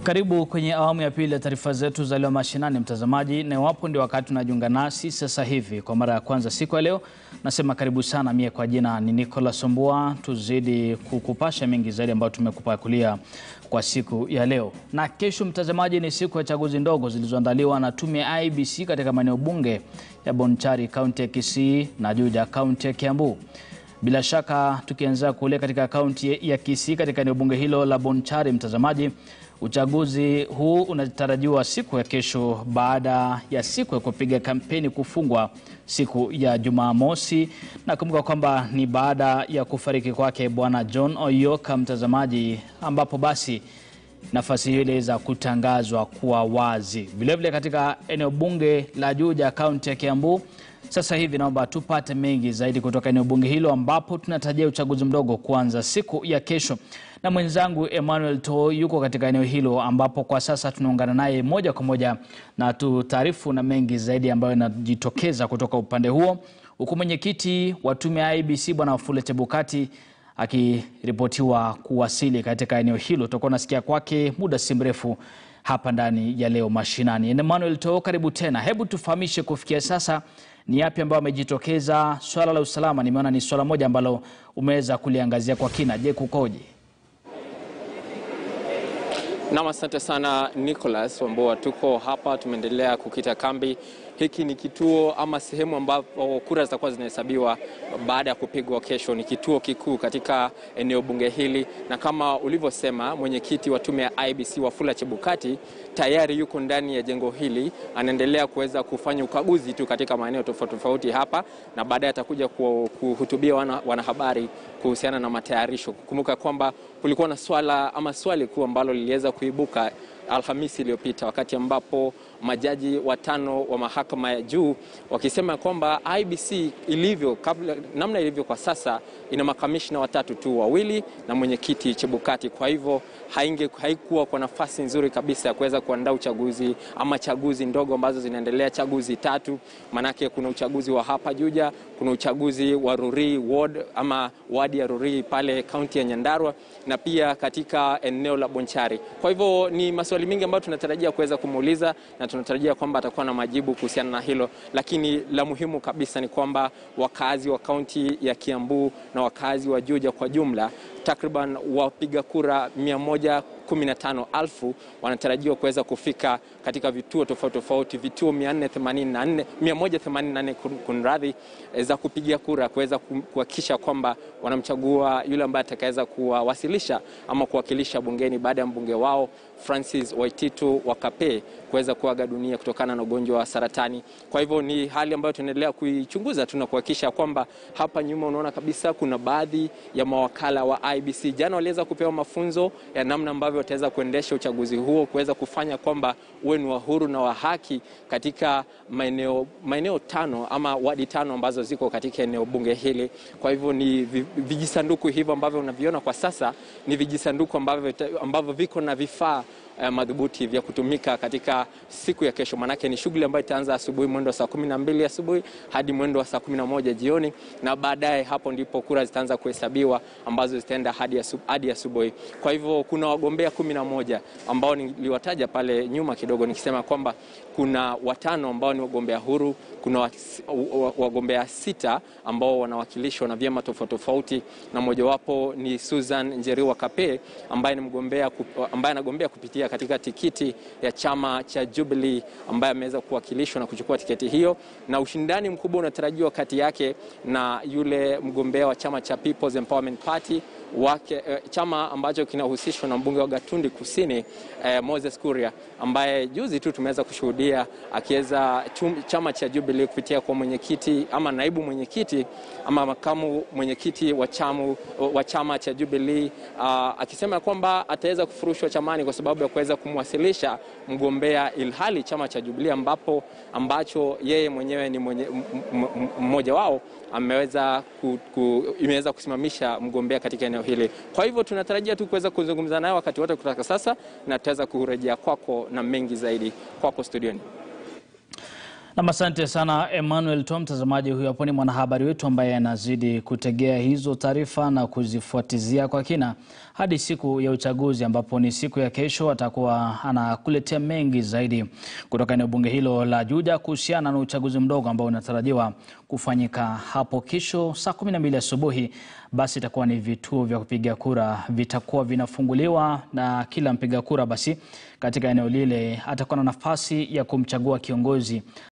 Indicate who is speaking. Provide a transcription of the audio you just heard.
Speaker 1: Karibu kwenye awamu ya pili ya taarifa zetu za leo mashinani, mtazamaji, na iwapo ndio wakati unajiunga nasi sasa hivi kwa mara ya kwanza siku ya leo, nasema karibu sana. Mie kwa jina ni Nicholas Ombua, tuzidi kukupasha mengi zaidi ambayo tumekupakulia kwa siku ya leo. Na kesho, mtazamaji, ni siku ya chaguzi ndogo zilizoandaliwa na tume ya IEBC katika maeneo bunge ya Bonchari, kaunti ya Kisii na Juja, kaunti ya Kiambu. Bila shaka tukianzia kule katika kaunti ya Kisii, katika eneo bunge hilo la Bonchari, mtazamaji, uchaguzi huu unatarajiwa siku ya kesho baada ya siku ya kupiga kampeni kufungwa siku ya Jumamosi. Nakumbuka kwamba ni baada ya kufariki kwake Bwana John Oyoka, mtazamaji, ambapo basi nafasi hiyo iliweza kutangazwa kuwa wazi. Vilevile katika eneo bunge la Juja, kaunti ya Kiambu, sasa hivi naomba tupate mengi zaidi kutoka eneo bunge hilo ambapo tunatarajia uchaguzi mdogo kuanza siku ya kesho, na mwenzangu Emmanuel To yuko katika eneo hilo ambapo kwa sasa tunaungana naye moja kwa moja na tutaarifu na mengi zaidi ambayo yanajitokeza kutoka upande huo, huku mwenyekiti wa tume ya IEBC Bwana Wafula Chebukati akiripotiwa kuwasili katika eneo hilo. Tutakuwa nasikia kwake muda si mrefu hapa ndani ya leo mashinani. Emmanuel To, karibu tena. Hebu tufahamishe kufikia sasa ni yapi ambayo amejitokeza. Swala la usalama nimeona ni swala moja ambalo umeweza kuliangazia kwa kina. Je, kukoje?
Speaker 2: Nam, asante sana Nicholas Wambua. Tuko hapa tumeendelea kukita kambi. Hiki ni kituo ama sehemu ambapo kura zitakuwa zinahesabiwa baada ya kupigwa kesho. Ni kituo kikuu katika eneo bunge hili, na kama ulivyosema, mwenyekiti wa tume ya IEBC Wafula Chebukati tayari yuko ndani ya jengo hili, anaendelea kuweza kufanya ukaguzi tu katika maeneo tofauti tofauti hapa, na baadaye atakuja kuhutubia wana, wanahabari kuhusiana na matayarisho. Kumbuka kwamba kulikuwa na swala ama swali kuu ambalo liliweza kuibuka Alhamisi iliyopita wakati ambapo majaji watano wa mahakama ya juu wakisema kwamba IEBC ilivyo kabla, namna ilivyo kwa sasa ina makamishna watatu tu, wawili na mwenyekiti Chebukati. Kwa hivyo hainge, haikuwa kwa nafasi nzuri kabisa ya kuweza kuandaa uchaguzi ama chaguzi ndogo ambazo zinaendelea, chaguzi tatu. Manake kuna uchaguzi wa hapa Juja, kuna uchaguzi wa Ruri ward ama wadi ya Ruri pale kaunti ya Nyandarua na pia katika eneo la Bonchari. Kwa hivyo ni maswali mengi ambayo tunatarajia kuweza kumuuliza na tunatarajia kwamba atakuwa na majibu kuhusiana na hilo, lakini la muhimu kabisa ni kwamba wakazi wa kaunti ya Kiambu na wakazi wa Juja kwa jumla takriban wapiga kura 115,000 wanatarajiwa kuweza kufika katika vituo tofauti tofauti, vituo 484 184 kunradhi, za kupigia kura kuweza kuhakikisha kwamba wanamchagua yule ambaye atakaweza kuwawasilisha ama kuwakilisha bungeni baada ya mbunge wao Francis Waititu Wakape kuweza kuaga dunia kutokana na ugonjwa wa saratani. Kwa hivyo ni hali ambayo tunaendelea kuichunguza tu na kuhakikisha kwamba hapa nyuma unaona kabisa kuna baadhi ya mawakala wa IEBC jana waliweza kupewa mafunzo ya namna ambavyo wataweza kuendesha uchaguzi huo, kuweza kufanya kwamba uwe ni wa huru na wa haki katika maeneo maeneo tano ama wadi tano ambazo ziko katika eneo bunge hili. Kwa hivyo ni vijisanduku hivyo ambavyo unaviona kwa sasa ni vijisanduku ambavyo, ambavyo viko na vifaa Uh, madhubuti vya kutumika katika siku ya kesho. Manake ni shughuli ambayo itaanza asubuhi mwendo wa saa kumi na mbili asubuhi hadi mwendo wa saa kumi na moja jioni, na baadaye hapo ndipo kura zitaanza kuhesabiwa ambazo zitaenda hadi asubuhi. Kwa hivyo kuna wagombea kumi na moja ambao niliwataja pale nyuma kidogo nikisema kwamba kuna watano ambao ni wagombea huru, kuna wagombea sita ambao wanawakilishwa na vyama tofauti tofauti, na mojawapo ni Susan Njeriwa Kape ambaye ni mgombea ambaye anagombea kupitia katika tikiti ya chama cha Jubilee ambaye ameweza kuwakilishwa na kuchukua tiketi hiyo, na ushindani mkubwa unatarajiwa kati yake na yule mgombea wa chama cha People's Empowerment Party wake, eh, chama ambacho kinahusishwa na mbunge wa Gatundi Kusini eh, Moses Kuria ambaye juzi tu tumeweza kushuhudia akiweza chama cha Jubilee kupitia kwa mwenyekiti ama naibu mwenyekiti ama makamu mwenyekiti wa chama wa chama cha Jubilee uh, akisema kwamba ataweza kufurushwa chamani kwa sababu ya kuweza kumwasilisha mgombea ilhali chama cha Jubilee ambapo ambacho yeye mwenyewe ni mmoja wao ameweza ku, ku, imeweza kusimamisha mgombea katika eneo hili. Kwa hivyo tunatarajia tu kuweza kuzungumza naye wakati wote kutoka sasa, na tutaweza kurejea kwako na mengi zaidi kwako studioni.
Speaker 1: Nam, asante sana Emmanuel Tom. Mtazamaji huyo hapo ni mwanahabari wetu ambaye anazidi kutegea hizo taarifa na kuzifuatizia kwa kina hadi siku ya uchaguzi, ambapo ni siku ya kesho. Atakuwa anakuletea mengi zaidi kutoka eneo bunge hilo la Juja kuhusiana na uchaguzi mdogo ambao unatarajiwa kufanyika hapo kesho saa 12 asubuhi. Basi itakuwa ni vituo vya kupiga kura vitakuwa vinafunguliwa na kila mpiga kura basi katika eneo lile atakuwa na nafasi ya kumchagua kiongozi